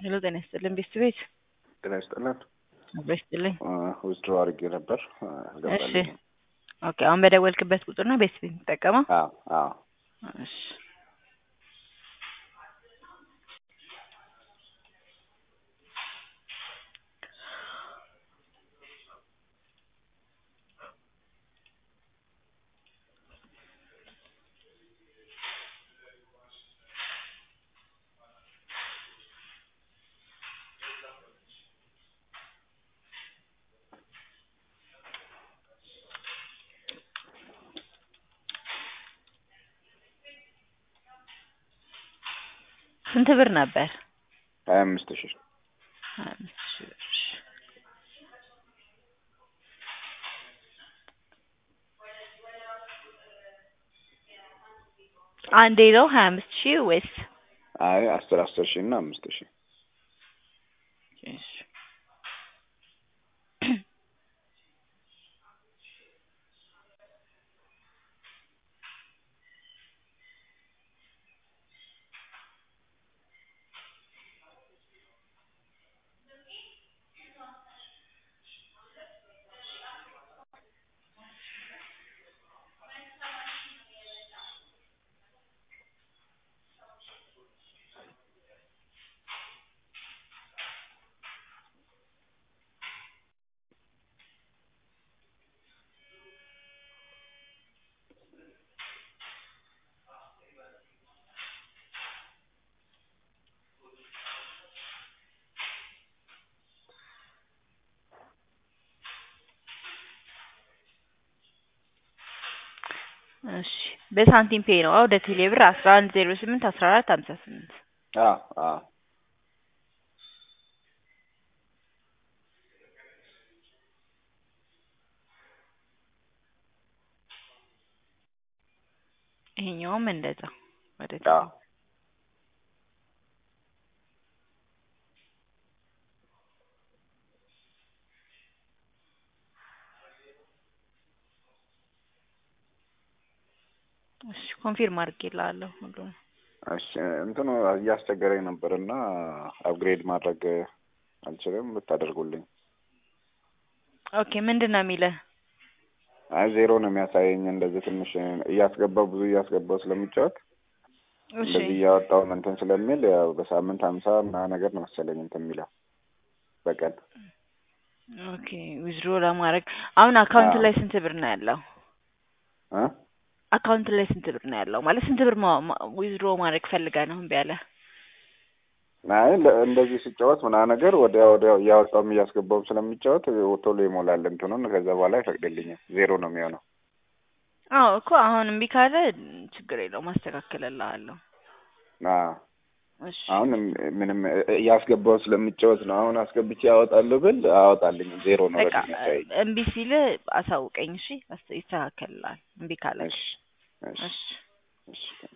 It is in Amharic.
ሄሎ ጤና ይስጥልን ቤት ቤት ጤና ይስጥልን። አብሮ ይስጥልኝ። ዊዝድሮ አድርጌ ነበር እሺ አልገባልኝም። ኦኬ አሁን በደወልክበት ቁጥር ነው ቤት ቤት የምትጠቀመው? አዎ አዎ እሺ ስንት ብር ነበር? ሀያ አምስት ሺህ ሀያ አምስት ሺህ ብር። አንዴ ነው ሀያ አምስት ሺህ ወይስ? አይ አስር አስር ሺህ እና አምስት ሺህ እሺ እሺ በሳንቲም ፔይ ነው ወደ ቴሌ ብር አስራ አንድ ዜሮ ስምንት አስራ አራት ሀምሳ ስምንት አዎ አዎ ይሄኛውም እንደዛ ወደ አዎ እሺ ኮንፊርም አድርጌልሃለሁ ሁሉንም እሺ እንትኑ እያስቸገረኝ ነበር እና አፕግሬድ ማድረግ አልችልም ብታደርጉልኝ። ኦኬ ምንድን ነው የሚልህ? አይ ዜሮ ነው የሚያሳየኝ። እንደዚህ ትንሽ እያስገባው ብዙ እያስገባው ስለሚጫወት እሺ እንደዚህ እያወጣው እንትን ስለሚል ያው በሳምንት ሀምሳ ምናምን ነገር ነው መሰለኝ እንትን የሚለው በቀን ኦኬ ዊዝድሮ ለማድረግ አሁን አካውንት አዎ። ላይ ስንት ብር ነው ያለው? እ አካውንት ላይ ስንት ብር ነው ያለው? ማለት ስንት ብር ዊዝድሮ ማድረግ ፈልገህ ነው እምቢ ያለህ? አይ ለ- እንደዚህ ሲጫወት ምናምን ነገር ወዲያ ወዲያው እያወጣውም እያስገባውም ስለሚጫወት ቶሎ ይሞላል እንትኑን። ከዛ በኋላ አይፈቅድልኝም። ዜሮ ነው የሚሆነው። አዎ እኮ አሁን እምቢ ካለ ችግር የለውም አስተካክልልሃለሁ። አዎ እሺ አሁን ምንም እያስገባው ስለሚጫወት ነው። አሁን አስገብቼ ያወጣለሁ ብል አወጣልኝ ዜሮ ነው በቃ ረድ የሚያሳይ። እምቢ ሲል አሳውቀኝ እሺ፣ አስ- ይስተካከልልሃል እምቢ ካለ እሺ እሺ እሺ እሺ